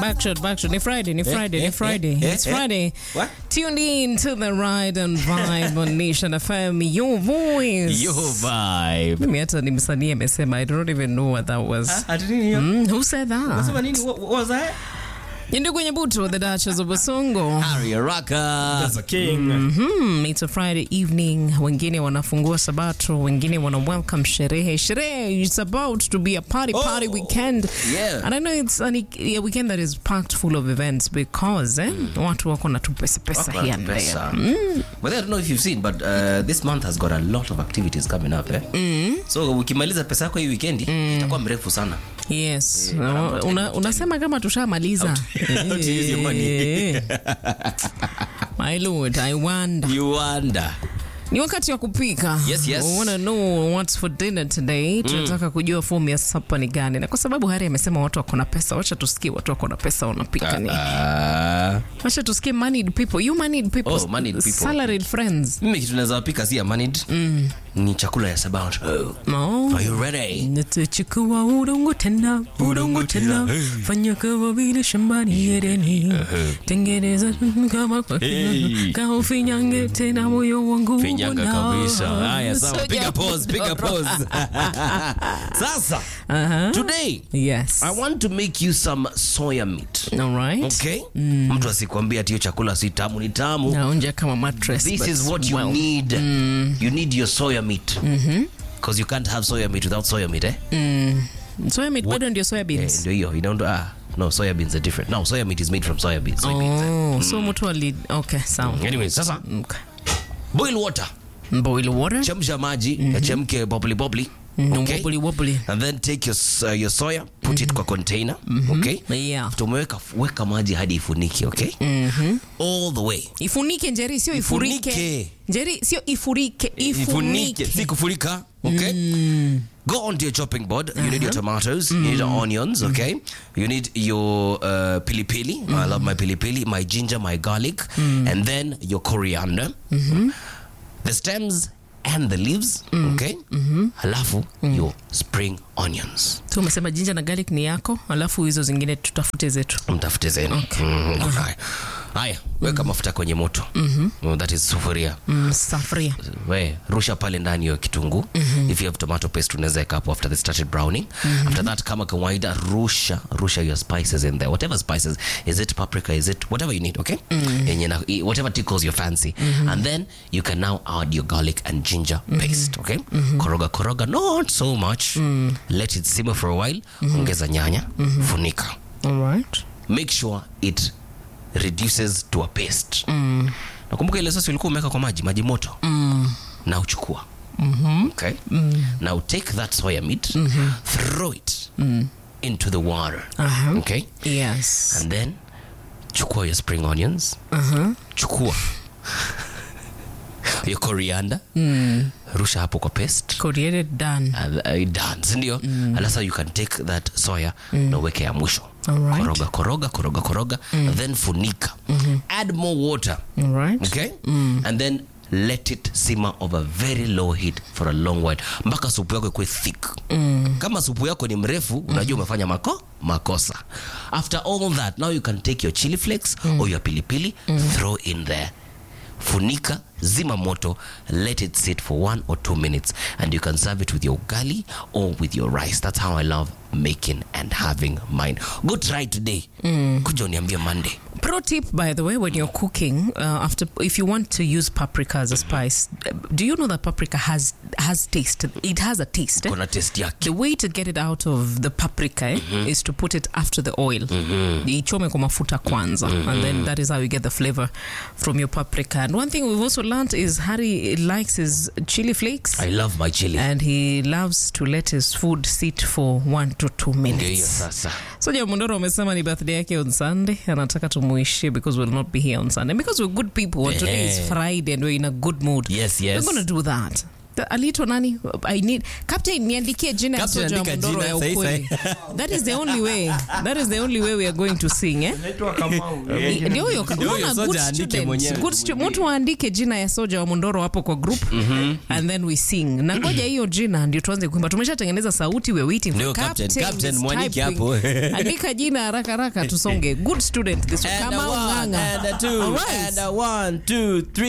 Backshot, backshot. Ni Friday, ni Friday, eh, ni Friday. eh, It's eh. Friday. What? Tuned in to the ride and vibe on Nation FM. Your voice. Your vibe. Mimi hata ni msanii amesema I don't even know what that was. Ati nini hiyo? Mm, who said that? Unasema nini? What what was that? Ndio kwenye buto the Duchess of Basongo. Harry Araka. As a king. Hmm, it's a Friday evening. Wengine wanafungua sabato, wengine wana welcome sherehe. Sherehe, it's about to be a party party Oh, weekend. yeah. And I know it's an, a weekend that is packed full of events because eh, watu wako na tu pesa pesa Wako here na and pesa. there. But I don't know if you've seen, but uh, this month has got a lot of activities coming up. Eh? So ukimaliza pesa yako hii weekendi itakuwa mrefu sana. Yes. Una, unasema kama tushamaliza. How to use your money. Eh. My lord, I wonder. You wonder. Ni wakati wa kupika. Yes, yes. We wanna know what's for dinner today. Tunataka kujua fomu ya sapa ni gani, na kwa sababu Hari amesema watu wako na pesa, wacha tusikie watu wako na pesa wanapika nini. Ah. Wacha tusikie moneyed people. You moneyed people. Oh, moneyed people. Salaried friends. Mimi kitu naweza pika si ya managed. Ni chakula ya sabato. No. Are you ready? Nitachukua udongo tena, udongo tena, fanya kama vile shambani Edeni, tengeneza kama kwa Hey. kama ufinyange tena moyo wangu Finyanga unao. kabisa. Haya sawa, Soja. piga pause, piga pause. Sasa, Uh-huh. today Yes. I want to make you some soya meat. All right. Okay? Mtu asikwambia ati hiyo chakula si tamu ni tamu. Naonja kama mattress. This but is what you well. need. You need your soya meat. Because you can't have soya meat without soya meat, eh? Soya meat bado ndio soya Eh, beans. ndio hiyo. You don't ah no, soya beans are different. No, soya meat is made from soya beans. Soybeans, eh. Oh, so mtu ali okay, sawa. Anyway, sasa Okay. boil water. Boil water. Chemsha maji, yachemke bubbly bubbly. Okay? Wobbly wobbly. And then take your, s- uh, your soya, put it kwa container, okay? Yeah. After umeweka weka maji hadi ifunike, okay? All the way. Ifunike Njeri, sio ifurike. Ifunike. Njeri, sio ifurike, ifunike. si kufurika, okay? Go onto your chopping board. You need your tomatoes. You need your onions. Okay. You need your uh, pili pili. I love my pili pili. My ginger, my garlic, and then your coriander. The stems and the leaves. Okay. Halafu your spring onions. Tu umesema ginger na garlic ni yako, alafu hizo zingine tutafute zetu. Mtafute zenu. Mhm. Haya. Haya, weka mafuta kwenye moto. Oh, That is sufuria. Mm, safuria. we rusha pale ndani hiyo kitunguu if you have tomato paste unaweza weka hapo after they started browning after that kama kawaida rusha rusha your spices in there whatever spices is it paprika is it whatever you need okay yenye na i- whatever tickles your fancy and then you can now add your garlic and ginger paste okay koroga koroga not so much let it simmer for a while ongeza nyanya funika All right. make sure it reduces to a paste nakumbuka ile sosi ulikuwa umeweka kwa maji maji moto na uchukua okay now take that soya meat throw it into the water Uh-huh. okay Yes. and then chukua your spring onions chukua your coriander rusha hapo kwa paste Coriander done. uh, uh, done sindio mm. alasa you can take that soya na uweke ya mwisho Alright. koroga koroga koroga koroga then funika add more water All right. okay and then let it simmer over very low heat for a long while mpaka supu yako ikuwe thick kama supu yako ni mrefu unajua umefanya mako makosa after all that now you can take your chili flakes or your pilipili throw in there funika zima moto let it sit for one or two minutes and you can serve it with your ugali or with your rice that's how i love making and having mine go try today kuja uniambie monday Pro tip, by the way, when you're cooking, uh, after if you want to use paprika as a spice, uh, do you know that paprika has has taste? It has a taste. eh? kona test yake The way to get it out of the paprika eh, is to put it after the oil. Ichome kwa mafuta kwanza, and then that is how you get the flavor from your paprika. And one thing we've also learned is Harry likes his chili flakes. i love my chili and he loves to let his food sit for one to two ndio hiyo minutes. sasa Soja Mundoro amesema ni birthday yake on Sunday. Anataka tumuishie because we'll not be here on Sunday. Because we're good people and today is Yeah. Friday and we're in a good mood. Yes, yes. We're going to do that. aliitwa nani I need captain niandikie jina ya Captain, soja wa andika mondoro jina, ya sahi, ukweli that is the only way that is the only way we are going to sing eh Naitwa Kamau. Yeye jina ndio huyo Ndio huyo unaona, soja good aandike student. mwenyewe. Good stu- mtu aandike jina ya soja wa mondoro hapo kwa group and then we sing na ngoja hiyo jina ndio tuanze kuimba tumeshatengeneza sauti we waiting for Ndio, captain. Captain Captain, is mwandike typing. hapo. andika jina haraka haraka tusonge good student this And a kama one, unganga and a two, All right. and a one, two, three.